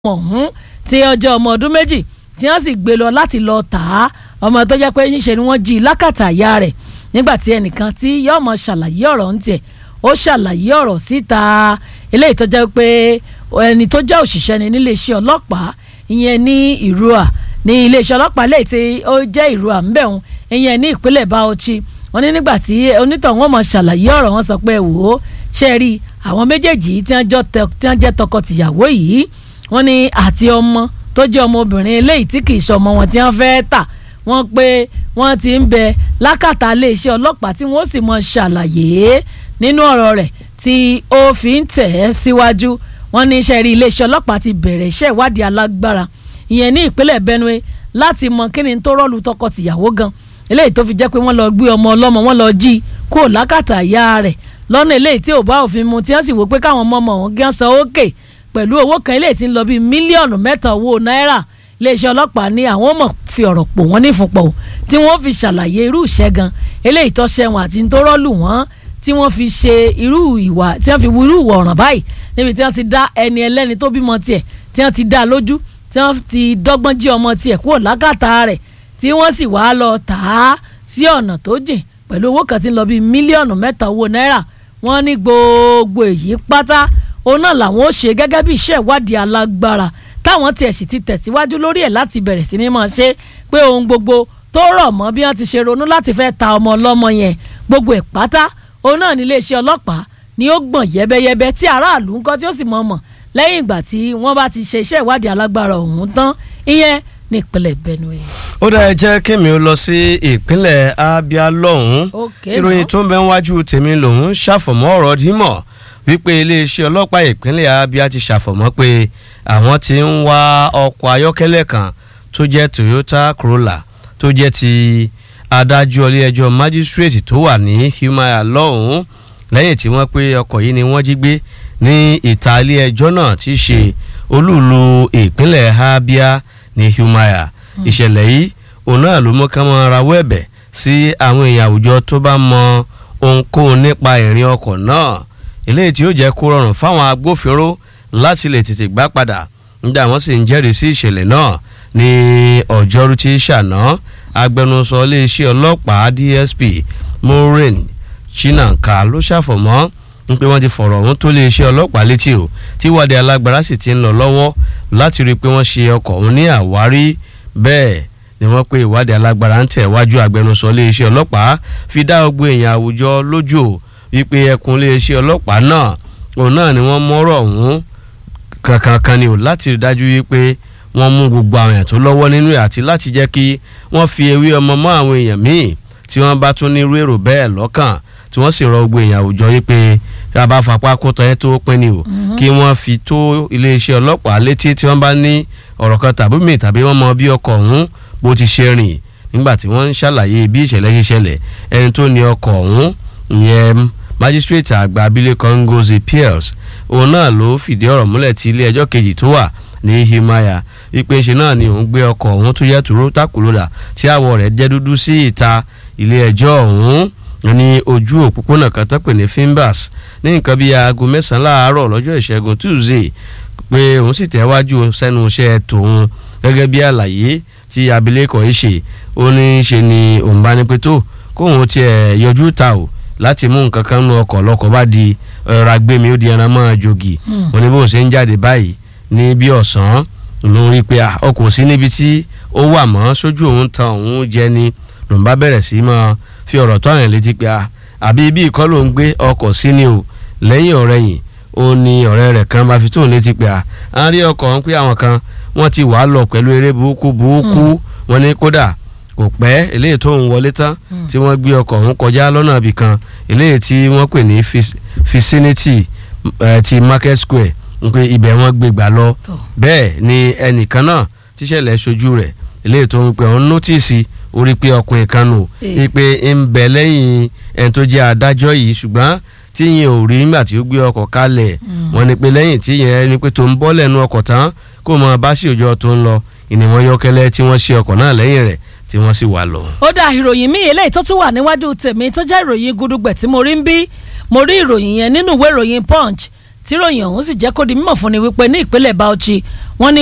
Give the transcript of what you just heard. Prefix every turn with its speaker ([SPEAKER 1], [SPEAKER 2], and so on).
[SPEAKER 1] ọ̀hún tí ọjọ́ ọmọ ọdún méjì tí wọ́n sì gbé lọ láti lọ tà á ọmọ tó jẹ́ pé níṣe ni wọ́n jí i lákàtà ìyá rẹ̀ nígbà tí ẹnìkan tí yóò mọ ṣàlàyé ọ̀rọ̀ ń tiẹ̀ ó ṣàlàyé ọ̀rọ̀ síta eléyìí tó jẹ́ pé ẹni tó jẹ́ òṣìṣẹ́ ni níléeṣẹ́ ọlọ́pàá ìyẹn ní ìrúà ní iléeṣẹ́ ọlọ́pàá lẹ́yìn tí ó jẹ́ ìrúà ńbẹ̀hún ìyẹn ní ìpínlẹ̀ Bauchi wọ́n ní nígbà tí onítọ̀ wọn mọ̀ ṣàlàyé ọ̀rọ̀ wọn sọ pé wò ó ṣe rí àwọn méjèèjì tí wọ́n jẹ́ tọkọ-tìyàwó yìí wọ́n ní àti ọmọ tó jẹ́ ọmọbìnrin eléyìí tí kì í ṣọmọ wọn tí wọ́n fẹ́ẹ́ tà wọ́n pé wọ́n ti ń bẹ lákàtà iléeṣẹ́ ọlọ́pàá tí wọ́n sì mọ ṣàlàyé nínú ọ̀rọ̀ rẹ̀ tí ó fi ń tẹ̀ ẹ́ síwájú wọ́n ní iṣẹ́ rí iléeṣẹ́ ọlọ́pàá ti bẹ̀rẹ̀ iṣẹ́ ìwádìí alágbára ìyẹn ní ìpínlẹ̀ Benue láti mọ kí ni tó rọ́ọ̀lù tọkọ-tìyàwó gan eléyìí tó fi jẹ́ pé wọ́n lọ gbé ọmọ ọlọ́mọ wọ́n lọ jí kúrò lákàtà ìyá rẹ̀ lọ́nà eléyìí tí ò bá òfin mu tí wọ́n sì wò pé káwọn ọmọ ọmọ wọn gán san ókè pẹ̀lú owó kan eléyìí tí ń lọ bíi mílíọ̀nù mẹ́ta owó náírà iléeṣẹ́ ọlọ́pàá ní àwọn ọmọ fi ọ̀rọ̀ pò wọ́n nífunpọ̀ tí wọ́n fi ṣàlàyé irú ìṣẹ́ gan eléyìí tó ṣẹ̀wọ̀n àti tó rọ́ọ̀lù wọ́n tí wọ́n fi ṣe irú ìwà tí wọ́n fi wu irú ìwà ọ̀ràn báyìí níbi tí wọ́n ti dá ẹni ẹlẹ́ni tó bímọ tiẹ̀ tí wọ́n ti dá lójú tí wọ́n ti dọ́gbọ́n jí ọmọ tiẹ̀ kúrò lákàtà rẹ̀ tí wọ́n sì wá lọ tà á sí ọ̀nà tó jìn pẹ̀lú owó kan tí ń lọ bíi mílíọ̀nù mẹ́ta owó náírà wọ́n ní gbogbo èyí pátá òun náà làwọn ó ṣe gẹ́gẹ́ bí iṣẹ́ ìwádìí alágbára táwọn tiẹ̀ sì ti tẹ̀síwájú lórí ẹ̀ láti bẹ̀rẹ̀ sí ni máa ṣe pé ohun gbogbo tó rọ̀ mọ́ bí wọ́n ti ṣe ronú láti fẹ́ ta ọmọ ọlọ́mọ yẹn gbogbo ẹ̀ pátá òun náà ní iléeṣẹ́ ọlọ́pàá ni ó gbọ̀n yẹ́bẹ́yẹ́bẹ́ tí aráàlú ńkọ́ tí ó sì mọ̀ mọ̀ lẹ́yìn ìgbà tí wọ́n bá ti ṣe iṣẹ́ ìwádìí alágbára ọ̀hún tán ìyẹn ní ìpínlẹ̀ Benue.
[SPEAKER 2] ó dá ẹ jẹ́ kí mi ó lọ sí ìpínlẹ̀ Abia lọ́hùn-ún ìròyìn tó ń bẹ níwájú tèmi lòún ṣàfọ̀mọ́ ọ̀rọ̀ dímọ̀ wípé iléeṣẹ́ ọlọ́pàá ìpínlẹ̀ Abia ti ṣàfọ̀mọ́ pé àwọn ti ń wá ọkọ̀ ayọ́kẹ́lẹ́ kan tó jẹ́ Toyota Corolla tó jẹ́ ti adájọ́ ilé-ẹjọ́ májísírèètì tó wà ní Humaya lọ́hùn-ún lẹ́yìn tí wọ́n pé ọkọ̀ yìí ni wọ́n jí gbé ní ìta ilé-ẹjọ́ náà ti ṣe olúùlú ìpínlẹ̀ Abia ní Humaya ìṣẹ̀lẹ̀ yìí òun náà ló mú ká máa rawọ́ ẹ̀bẹ̀ sí àwọn èèyàn àwùjọ tó bá mọ ohunkóhun nípa ìrìn ọkọ̀ náà eléyìí tí ó jẹ́ kó rọrùn fáwọn agbófinró láti lè tètè gbá padà nígbà wọ́n sì ń jẹ́rìí sí ìṣẹ̀lẹ̀ náà ní ọjọ́rú tí ṣàná agbẹnusọ iléeṣẹ́ ọlọ́pàá DSP Maureen Chinanka ló ṣàfọ̀mọ́ ń pé wọ́n ti fọ̀rọ̀ ọ̀hún tó iléeṣẹ́ ọlọ́pàá létí o tí ìwádìí alágbára sì ti ń lọ lọ́wọ́ láti rí i pé wọ́n ṣe ọkọ̀ ọ̀hún ní àwárí bẹ́ẹ̀ ni wọ́n pé ìwádìí alágbára ń tẹ̀ wájú agbẹnusọ iléeṣẹ́ ọlọ́pàá fi dá gbogbo èèyàn àwùjọ lójú o wípé ẹkùn iléeṣẹ́ ọlọ́pàá náà òun náà ni wọ́n mọ́rọ̀ ọ̀hún kankan kan ni o láti rí dájú wípé wọ́n mú gbogbo àwọn èèyàn tó lọ́wọ́ nínú ẹ̀ àti láti jẹ́ kí wọ́n fi ewé ọmọ mọ́ àwọn èèyàn míì tí wọ́n bá tún ní irú èrò bẹ́ẹ̀ lọ́kàn tí wọ́n sì rọ gbogbo èèyàn àwùjọ wípé yàrá fapá kó tọ́ ẹ tó pín ni o kí wọ́n fi tó iléeṣẹ́ ọlọ́pàá létí tí wọ́n bá ní ọ̀rọ̀ kan tàbí mi tàbí wọ́n mọ bí ọkọ̀ ọ̀hún bó ti ṣe rìn nígbà tí wọ́n ń ṣàlàyé bí ìṣẹ̀lẹ̀ ṣe ṣẹlẹ̀ ẹni tó ní ọkọ̀ ọ̀hún ìyẹn májísírèètì àgbà abilékọ Ngozi Pierce òun náà ló fìdí ọ̀rọ̀ múlẹ̀ tí ilé ẹjọ́ kejì tó wà ní Himaya wípé ṣe náà ni òun gbé ọkọ̀ ọ̀hún tó yẹ tòró takuloda tí àwọ̀ rẹ̀ jẹ́ dúdú sí ìta ilé ẹjọ́ ọ̀hún ní ojú òpópónà kan tó pè ní Fimbas ní nǹkan bíi aago mẹ́sàn-án láàárọ̀ lọ́jọ́ ìṣẹ́gun Tuesday pé òun sì tẹ̀wájú sẹ́nu iṣẹ́ tòun gẹ́gẹ́ bí àlàyé tí abilékọ yìí ṣe ó ní ṣe ni òun bá ní pé tó kóun tiẹ̀ yọjú ta o láti mú nǹkan kan nu ọkọ̀ lọ́kọ̀ bá di ọ̀rọ̀ agbẹ́mi ó di ẹran mọ́ jogi òní bó ṣe ń jáde báyìí ní bí ọ̀sán ló rí i pé ọkọ̀ sí níbi tí ó wà mọ́ sójú òun tan òun jẹ ni lòun bá bẹ̀rẹ̀ sí máa fi ọ̀rọ̀ tó àyàn létí pé àbí ibi ìkọ́ ló ń gbé ọkọ̀ sí ni o lẹ́yìn ọ̀rẹ́yìn ó ní ọ̀rẹ́ rẹ̀ kan bá fi tóun létí pé à ń rí ọkọ̀ ń pé àwọn kan wọ́n ti wàá lọ pẹ̀lú eré burúkú burúkú wọn ní kódà kò pẹ́ eléyìí tó ń wọlé tán tí wọ́n gbé ọkọ̀ ọ̀hún kọjá lọ́nà ibì kan eléyìí tí wọ́n pè ní vicinity ti market square ń pé ibẹ̀ wọ́n gbé gbà lọ bẹ́ẹ̀ ni ẹnìkan náà tíṣẹ̀lẹ̀ ṣojú rẹ̀ eléyìí tó ń pè ọ́n nọ́tìsì orí pé ọkùnrin kan nù pé ń bẹ lẹ́yìn ẹni tó jẹ́ adájọ́ yìí ṣùgbọ́n tí yẹn ò rí nígbà tí ó gbé ọkọ̀ kalẹ̀ wọ́n ní pé lẹ́yìn tí yẹn ni pé tó ń bọ́ lẹ́nu ọkọ̀ tán kó mọ bá sí òjò tó ń lọ ìnìwọ̀n yọkẹ́lẹ́ tí wọ́n ṣe ọkọ̀ náà lẹ́yìn rẹ̀ tí wọ́n sì wà lọ.
[SPEAKER 1] ó dá ìròyìn míì eléyìí tó tún wà níwájú tèmi tó jẹ́ ìròyìn gudugbẹ̀ tí mo rí ń bí mo rí ìròyìn yẹn nínú ìwé ìròyìn punch tíròyìn ọ̀hún sì jẹ́ kó di mímọ̀ fún ni wípé ní ìpínlẹ̀ Bauchi wọ́n ní